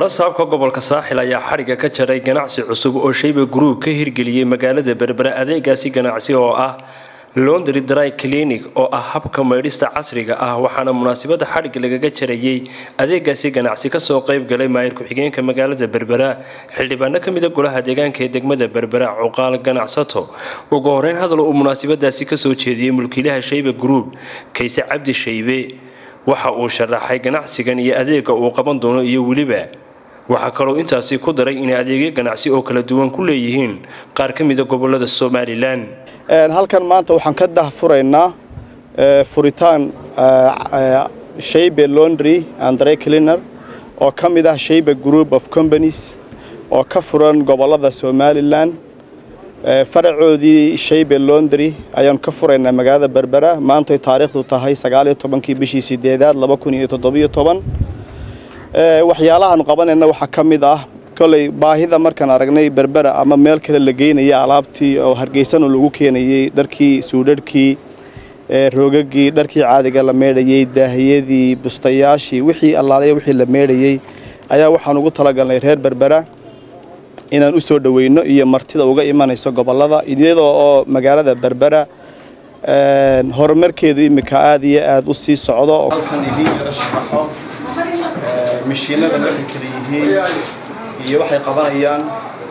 badha saabka gobolka saaxil ayaa xadhigga ka jaray ganacsi cusub oo shayba gruub ka hirgeliyey magaalada berbera adeegaasi ganacsi oo ah londry dry clinic oo ah habka maydhista casriga ah waxaana munaasabada xadhigga lagaga jarayey adeegaasi ganacsi kasoo qayb galay maayir ku-xigeenka magaalada berbera xildhibaano ka mida golaha deegaanka ee degmada berbera cuqaal ganacsato ugu horeyn hadal uu munaasabadaasi kasoo jeediyey mulkiilaha shayba gruub kayse cabdi shaybe waxa uu sharaxay ganacsigan iyo adeega uu qaban doono iyo weliba waxaa kaloo intaasi ku daray inay adeegyo ganacsi oo kala duwan ku leeyihiin qaar ka mida gobolada somalilan halkan maanta waxaan ka dahfuraynaa furitaan shaybe laundry and dry cleaner oo ka mid ah shaybe group of companies oo ka furan gobolada somalilan faracoodii shaybe laundry ayaan ka furaynaa magaalada berbera maantay taariikhdu tahay sagaaliyo tobankii bishii sideedaad laba kun iyo toddobiyo toban waxyaalahaanu qabanayna waxaa ka mid ah koley baahida markaan aragnay berbera ama meel kale la geynaya alaabtii oo hargeysano lagu keenayey dharkii suudharhkii roogagii dharkii caadiga la meedhayey daahiyadii bustayaashii wixii allaalaya wixii la meedhayey ayaa waxaan ugu talagalnay reer berbera inaan u soo dhoweyno iyo martida uga imanayso gobolada iyadoo oo magaalada berbera horumarkeedu iminka aada iyo aada u sii socdo halkan idiin yaro sharaxo mashiinada waxay kala yihiin iyo waxay qabanayaan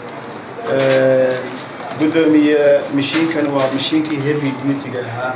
gudoomiye mashiinkan waa mashiinkii heavy duty-ga ahaa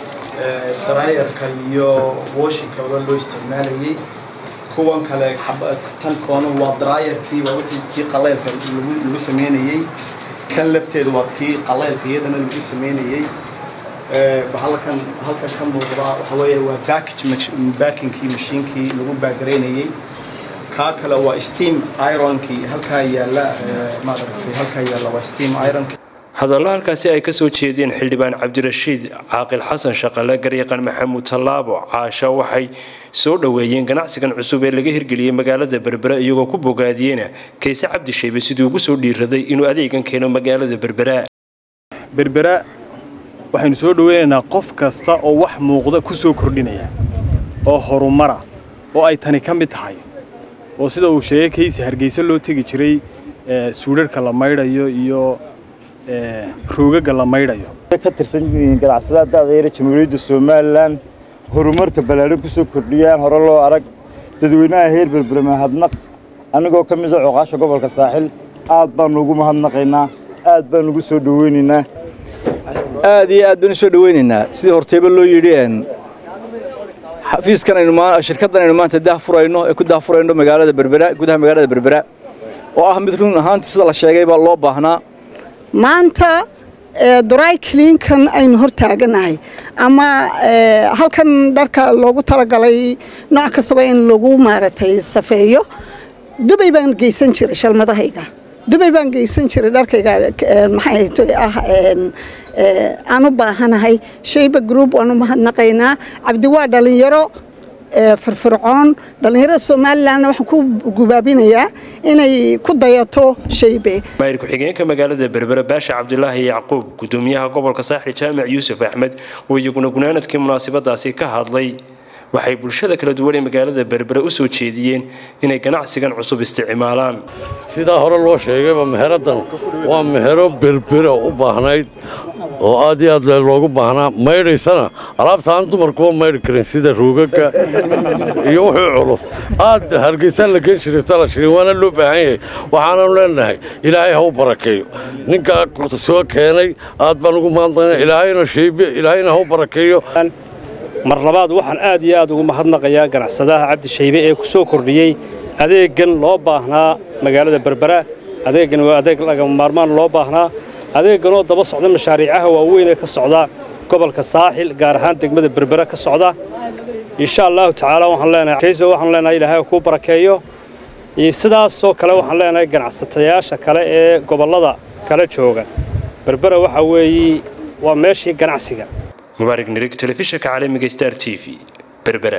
dryerka iyo washinkaba loo isticmaalayey kuwan kale tan koona waa dryerkii waa wixii tii qaleylka lagu sameynayey kan lafteedu waa tii qaleylka iyadana lagu sameynayey halkan halkan ka muuqda waxa weeye waa package backingkii mashiinkii lagu baagaraynayey kaa kale waa steam ironkii halkaa yaalla maaragtay halkaa yaalla waa steam ironkii hadallo halkaasi ay kasoo jeedeen xildhibaan cabdirashiid caaqil xasan shaqale garyaqan maxamuud tallaabo caasha waxay soo dhoweeyeen ganacsigan cusub ee laga hirgeliyey magaalada berbera iyagoo ku bogaadiyena kayse cabdi shaybe siduu ugu soo dhiiraday inuu adeegan keeno magaalada berbera berbera waxaynu soo dhoweynaynaa qof kasta oo wax muuqda ku soo kordhinaya oo horumara oo ay tani ka mid tahay oo sida uu sheegay kaysi hargeysa loo tegi jiray suudharhka la maydhayo iyo roogaga la maydhayo ka tirsan yihiin ganacsadaha da'dayara jamhuuriyadda somalilan horumarka ballaadhan ku soo kordhiyaan hore loo arag dadweynaha heer berbera mahadnaq annagoo ka mida coqaasha gobolka saaxil aad baannu ugu mahadnaqaynaa aad baannu ugu soo dhoweynaynaa aad iyo aad baynu soo dhoweynaynaa sidii horteyba loo yidhi xafiiskan shirkaddan aynu maanta daahfurayno ee ku daahfurayno magaalada berbera gudaha magaalada berbera oo ah mid run ahaantii sida la sheegayba loo baahnaa maanta dry cleankan aynu hor taaganahay ama halkan dharka loogu talagalay nooc kastaba in lagu maaragtay safeeyo dubay baan geysan jiray shalmadahayga dubay baan geysan jiray dharkayga maxay ah aan u baahanahay shayba group waan u mahadnaqaynaa cabdi waa dhalinyaro firfircoon dhallinyarada somalilanna waxaan ku gubaabinayaa inay ku dayato shaybe maayir ku-xigeenka magaalada berbera baasha cabdulaahi yacquub gudoomiyaha gobolka saaxil jaamac yuusuf axmed oo iyaguna gunaanadkii munaasabadaasi ka hadlay waxay bulshada kala duwan ee magaalada berbera u soo jeediyeen inay ganacsigan cusub isticmaalaan sidaa hore loo sheegayba meheraddan waa mehero berbera u baahnayd oo aad iyo aad loogu baahnaa maydhaysana alaabta aan dumarkuba maydhi karin sida ruugaga iyo wuxuu culus aad hargeysaan la geen jiray talashirin waana loo baahan yahay waxaananu leenahay ilaahay ha u barakeeyo ninkaa soo keenay aad baan ugu mahadnaqayna ilaahayna shaybe ilaahayna ha u barakeeyo mar labaad waxaan aad iyo aad ugu mahadnaqayaa ganacsadaha cabdi shaybe ee ku soo kordhiyey adeeggan loo baahnaa magaalada berbera adeeggan waa adeeg lagama maarmaan loo baahnaa adeegganoo daba socda mashaariicaha waaweyn ee ka socda gobolka saaxil gaar ahaan degmada berbera ka socda insha allahu tacaala waxaan leenahay kayso waxaan leenahay ilaahay kuu barakeeyo sidaasoo kale waxaan leenahay ganacsatayaasha kale ee gobollada kala jooga berbera waxa weeye waa meeshii ganacsiga mubaarig nirig telefishinka caalamiga star t v berbera